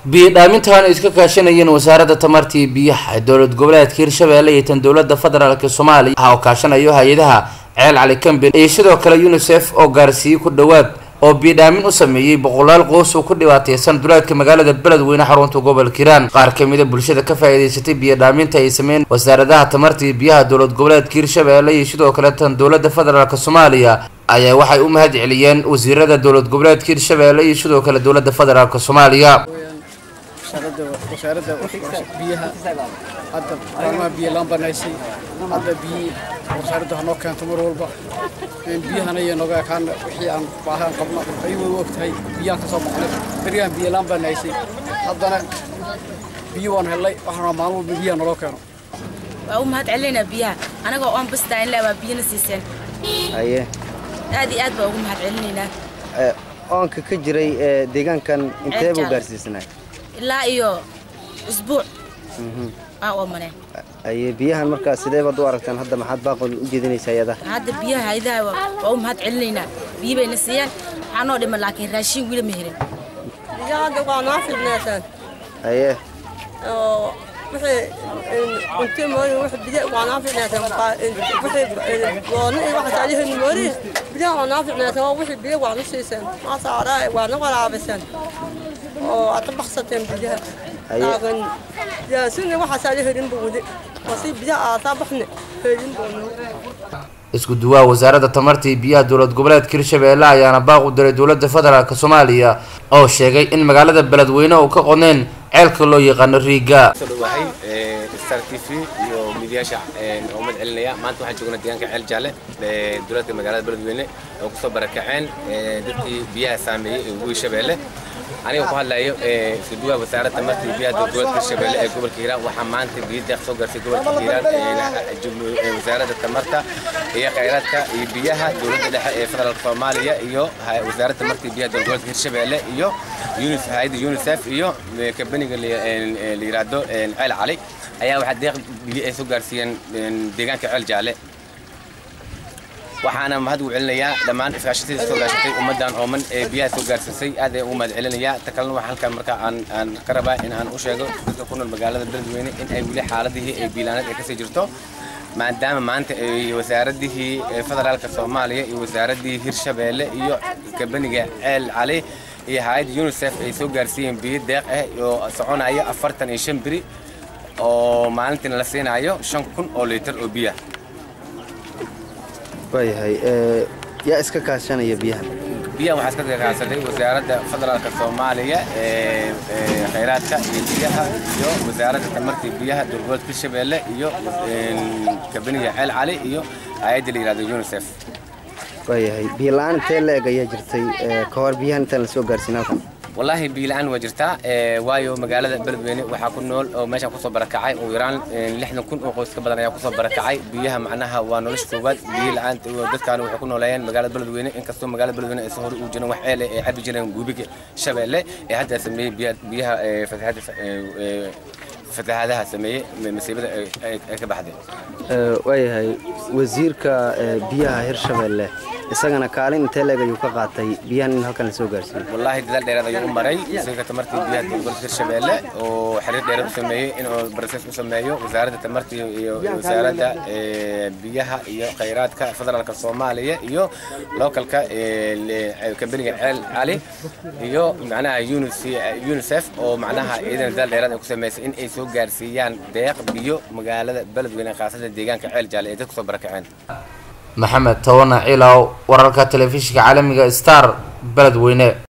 biyo dhaamintan ay iska kaashanayeen wasaaradda tamarta iyo biyaha ee dowlad goboleedka hirshabeelle iyo tan dowladda federaalk soomaaliya ah oo kaashanayo hay-adaha ceel cali camben iyo sidoo kale unisef oo gaarsiiyey ku dhowaad oo biidhaamin u sameeyey boqolaal qoys oo ku dhibaateysan duleedka magaalada beledweyne xarunta gobolka hiiraan qaar kamida bulshada ka faa-iideysatay biyodhaaminta ay sameeyeen wasaaradaha tamarta iyo biyaha dowlad goboleedka hirshabeelle iyo sidoo kale tan dowladda federaalk soomaaliya ayaa waxay u mahad celiyeen wasiirada dowlad goboleedka hirshabeelle iyo sidoo kale dowladda federaalk soomaaliya wasaaradda biyaha hadda maalmaha biyo laan banaysay hadda biyi wasaaradda hanoo keento mar walba biyahana iyo nooga ekaan wixii aan baahaan qabno ayuu way u ogtahay biyaan ka soo baxnay berigaan biyo laan banaysay haddana biyo waan hellay waxaana maalin walba biyaha naloo keeno waa u mahad celinaynaa biyaha anagoo oon bastaan le waa biyana siiseen haye aad iyo aad baa ugu mahad celinaynaa ee, oonka ka jiray ee, deegaankan intee buu Ceeljaale. gaarsiisnaa ilaa iyo isbuuc aan oomaneen haye biyahan markaa sidee baad u aragtaan hadda maxaad baaqol u jeedinaysaa iyada hadda biyaha haydaha waa waa u mahad celinaynaa biyo bayna siiyeen waxaa noo dhiman laakiin raashin weli ma helin hadda waa noo fidneetaan haye oo wixii cunto mooyin wax biyo waa noo fidneetaan wixii gooni iyo waxa saalihin mooyin biyaha waa noo fidneetaan oo wixii biyo waa nu siiseen maa saaraa waa na waraabiseen oo aad ka baxsateen biyaha Haye. laakiin yaasina waxa saalihin buudi oo si biyaha aataa baxne helin buudi isku duwaha wasaaradda tamarta iyo biyaha dowlad goboleedka hirshabeelle ayaana baaq u diray dowladda federaalk soomaaliya oo sheegay in magaalada beledweyne uu ka qodneen ceelka loo yaqaano riiga soo dhawahay star t v iyo midiyaasha oo umad celinaya maanta waxaan joognaa deegaanka ceel jaalle ee dowladda magaalada beledweyne oo kusoo barakaceen ee, dadkii biyaha saameeyey ee webi shabeelle aniga ku hadlayo ee, isku duwaha wasaaradda tamarta iyo biyaha dowladda shabeelle ee gobolka hiiraan waxaa maanta biyo deeq soo gaartay gobolka hiiraan ee, jumhu- ee, wasaaradda tamarta iyo khayraadka iyo biyaha dowladda dhexe ee federaalka soomaaliya iyo hay- wasaaradda tamarta iyo biyaha dowlad gobolka hirshabeelle iyo unis hay'adda unicef iyo ee, kabaniga la ee, ee, la yiraahdo ee, ceel cali ayaa waxaa deeq biyo ay soo gaarsiiyeen ee, deegaanka ceel jaalle waxaana mahad ugu celinayaa dhammaan iskaashatadii soo gaashatay ummaddan ooman ee biyaha soo gaarsiisay aad ayaan ugu mahad celinayaa ta kalena waxaa halkan marka aan aan ka rabaa in aan u sheego dadka ku nool magaalada beledweyne in ay weli xaaladihii ee biilaaneed ay kasii jirto maadaama maanta ay wasaaradihii ee federaalka soomaaliya iyo wasaaraddii hirshabeelle iyo kabaniga ceel cali iyo hay-adda unicef ay soo gaarsiiyeen biyo deeq ah oo soconaya afartan iyo shan beri oo maalintiina la siinayo shan kun oo litir oo biyaha waayahay ee, yaa iska kaashanaya biyahan biyaha waxaa iska kaashaday wasaaradda federaalka soomaaliya ee ee khayraadka iyo biyaha iyo wasaaradda tamarta iyo biyaha dowlad hirshabeelle iyo een, kabaniga ceel cali iyo hay-adda la yihahdo unicef waayahay biyo la-aan intee la eg ayaa jirtay ee, ka hor biyahan intaan lasoo gaarsiin halkan wallaahi biyo la-aan waa jirtaa ee, waayo magaalada beledweyne waxaa ku nool oo meeshaan kusoo barakacay ugu yaraan een, lixdan kun oo qoys ka badan ayaa kusoo barakacay biyaha macnaha waa nolosha koowaad biyo la-aanta oo dadkaana waxay ku nooleeyeen magaalada beledweyne inkastoo magaalada beledweyne aysan hore u jirin wax ceele ay cabi jireen gubiga shabeelle ee hadda sameeyey biya- biyaha ee, fatahaadda ee, ee, fatahaadaha sameeyey masiibada ay- ay ay ka baxdeen Ee, waayahay wasiirka ee, biyaha hirshabeelle isagana kaalin intee la eg ayuu ka qaatay biyahan in halkan lasoo gaarsiiyo wallaahi dadaal dheeraad ayuu u maray wasiirka tamarta iyo biyaha gobolka hirshabeelle oo xiriir dheeraad u sameeyey inuu barasees u sameeyo wasaaradda tamarta iyo- iyo wasaaradda ee, biyaha iyo khayraadka federaalka soomaaliya iyo localka ee, le- kabaniga ceel cali iyo macnaha UNICE- unicef oo macnaha iyadana dadaal dheeraad ay ku sameysay in ay soo gaarsiiyaan deeq biyo magaalada beledweyne khaasatan deegaanka ceel jaalle ee dadku soo barakaceen maxamed tawana ciilaw wararka telefishinka caalamiga star beledweyne